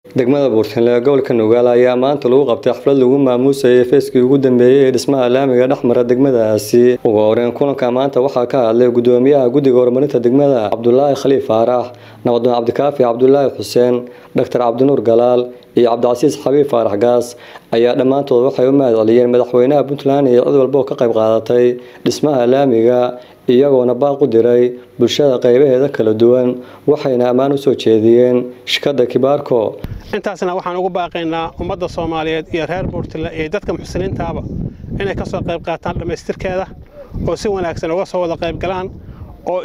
degmada buurtinle ee gobolka nugaal ayaa maanta lagu qabtay xaflad lagu maamuusayay feeskii ugu dambeeyey ee dhismaha laamiga dhexmara degmadaasi ugu horeyn kulanka maanta waxaa ka hadlay gudoomiyaha guddiga horumarinta degmada cabdulaahi khaliif faarax nabadon cabdikaafi cabdulaahi xuseen doctor cabdinuur galaal iyo cabdicasiis xabiib faarax gaas ayaa dhammaantood waxay u mahad celiyeen madaxweynaha puntland iyo cid walba oo ka qayb qaadatay dhismaha laamiga iyagoona baaq u diray bulshada qaybaheeda kala duwan waxayna ammaan u soo jeediyeen shirkadda kibaarko intaasna waxaan ugu baaqaynaa ummadda soomaaliyeed iyo reer buurtile iyo dadka muxsiniintaaba inay ka soo qayb qaataan dhammaystirkeeda oo si wanaagsan uga soo wada qayb galaan oo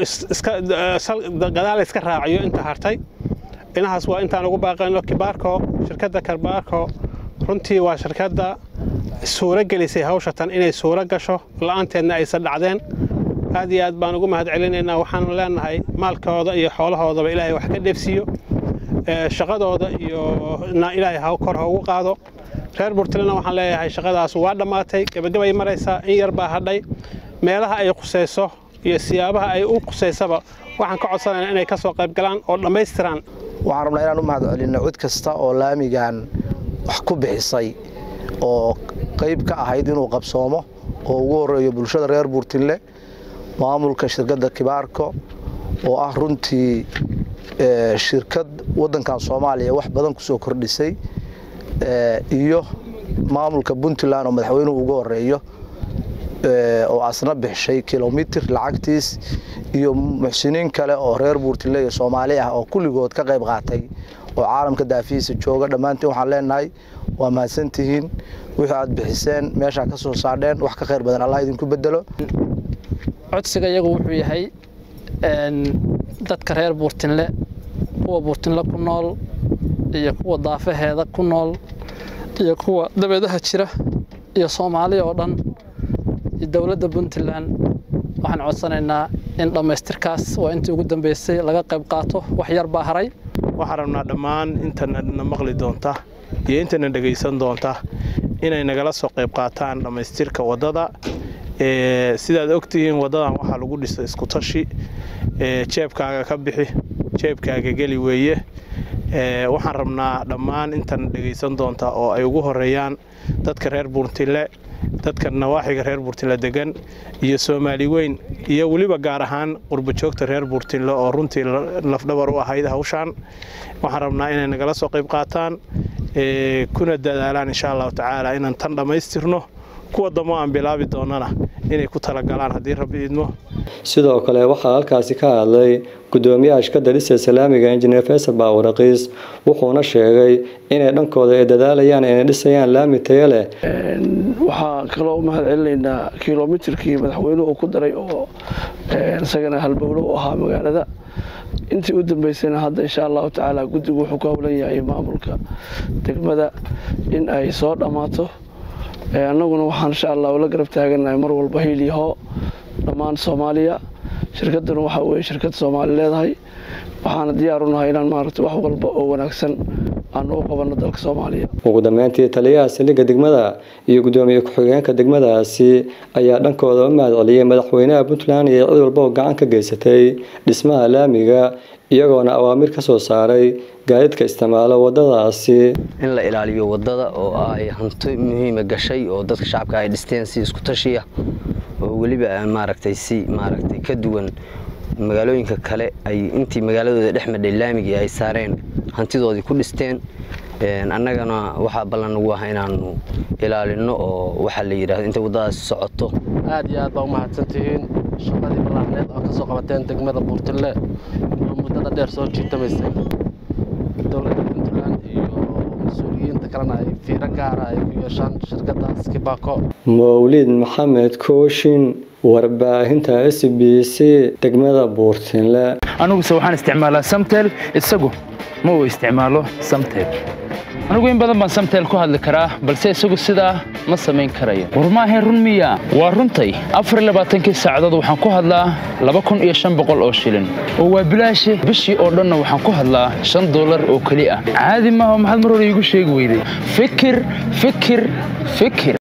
gadaal iska raaciyo inta hartay inahaas waa intaan ugu baaqayno kibaarko shirkadda kibaarko runtii waa shirkadda suuro gelisay hawshatan inay suuro gasho la'aanteedna aysan dhacdeen aad iyo aad baan ugu mahad celinaynaa waxaanu leenahay maalkooda iyo xoolahoodaba ilaahay wax ka dheefsiiyo shaqadooda iyo ilaahay kor ha ugu qaado reer burtilena waxaan leeyahay shaqadaas waa dhammaatay gebagabay maraysaa in yar baa hadhay meelaha ay qusayso iyo siyaabaha ay u qusaysaba waxaan ka codsanayna inay ka soo qayb galaan oo dhammaystiraan waxaan rabnaa inaan u mahad celinno cid kasta oo laamigan wax ku bixisay oo qayb ka ahayd inuu qabsoomo oo ugu horeeyo bulshada reer buurtinle maamulka shirkadda kibaarko oo ah runtii shirkad waddankan soomaaliya wax badan ku soo kordhisay iyo maamulka puntland oo madaxweynuhu ugu horeeyo oo asna bixishay kilomitir lacagtiis iyo muxsiniin kale oo reer buurtinle iyo soomaali ah oo kulligood ka qayb qaatay oo caalamka daafihiisa jooga dhammaantiin waxaan leenahay waa mahadsantihiin wixii aad bixiseen meeshaa ka soo saadheen wax ka khayr badan allah idinku bedelo codsiga iyagu wuxuu yahay dadka reer buurtinle kuwa buurtinle ku nool iyo kuwa daafaheeda ku nool iyo kuwa dabeedaha jira iyo soomaaliya oo dhan iyo dowladda puntland waxaan codsanaynaa in dhammaystirkaas waa intii ugu dambeysay laga qayb qaato wax yar baa haray waxaan rabnaa dhammaan intana na maqli doonta iyo intana dhegaysan doonta inay nagala soo qayb qaataan dhammaystirka waddada sidaad ogtihiin waddadan waxaa lagu dhisay iskutashi jeebkaaga ka bixi jeebkaaga geli weeye waxaan rabnaa dhammaan intana dhegaysan doonta oo ay ugu horeeyaan dadka reer buurtile dadka nawaaxiga reer buurtile degan iyo soomaali weyn iyo weliba gaar ahaan qurbajoogta reer buurtile oo runtii lafdhabar u ahayd hawshaan waxaan rabnaa inay nagala soo qayb qaataan kuna dadaalaan insha allahu tacaala inaan tan dhammaystirno kuwa damo aan bilaabi doonana inay ku talagalaan haddii rabbi idmo sidoo kale waxaa halkaasi ka hadlay gudoomiyaha shirkadda dhisa islaamiga injineer faysal baawaraqiis wuxuuna sheegay inay dhankooda ay dadaalayaan inay dhisayaan laami tayo leh waxaa kaloo u mahad celinaynaa kilomitirkii madaxweynuhu uu ku daray oo isagana halbowlo u ahaa magaalada intii u dambeysayna hadda insha allahu tacaala guddigu wuxuu ku howlan yahay maamulka degmada in ay soo dhammaato annaguna waxaan insha allah ula garab taaganahay mar walba hiilyaho dhammaan soomaaliya shirkadduna waxaa weye shirkad soomaali leedahay waxaana diyaar u nahay inaan maaragta wax walba oo wanaagsan aanu u qabanno dalka soomaaliya ugu dambeyntii taliyaha saldhigga degmada iyo gudoomiye ku-xigeenka degmadaasi ayaa dhankooda u mahad celiyey madaxweynaha puntland iyo cid walba oo gacan ka geysatay dhismaha laamiga iyagoona awaamir ka soo saaray gaadiidka isticmaalo wadadaasi in la ilaaliyo wadada oo ay hanti muhiima gashay oo dadka shacabka ay dhisteen si isku tashiya oo weliba maaragtay si maaragtay ka duwan magaalooyinka kale ay intii magaaladooda dhex madhay laamigii ay saareen hantidoodii ku dhisteen annagana waxaa ballan ugu ah inaanu ilaalino oo waxaa la yidhahdo intay waddadaasi socoto aad iyo aad baa u mahadsantihiin shaqadii ballaarneed oo ka soo qabateen degmada buurtille oo muddada dheer soo jiitamaysay dowladda puntland iyo mas-uuliyiinta kalena ay fiiro gaara ay ku yeeshaan shirkaddaas kibako mawlid maxamed kooshin warbaahinta s b c degmada buurtinle aniguse waxaan isticmaalaa samtel isagu ma uu isticmaalo samtel anigu in badan baan samtel ku hadli karaa balse isagu sidaa ma samayn karayo war maahayn run miya waa runtay afarlabaaatankii saacadood waxaan ku hadlaa laba kun iyo shan boqol oo shilin oo waa bilaashe bishii oo dhanna waxaan ku hadlaa shan dollar oo keli ah caadi maaha maxaad mar hore iigu sheegi weyday fikir fikir fikir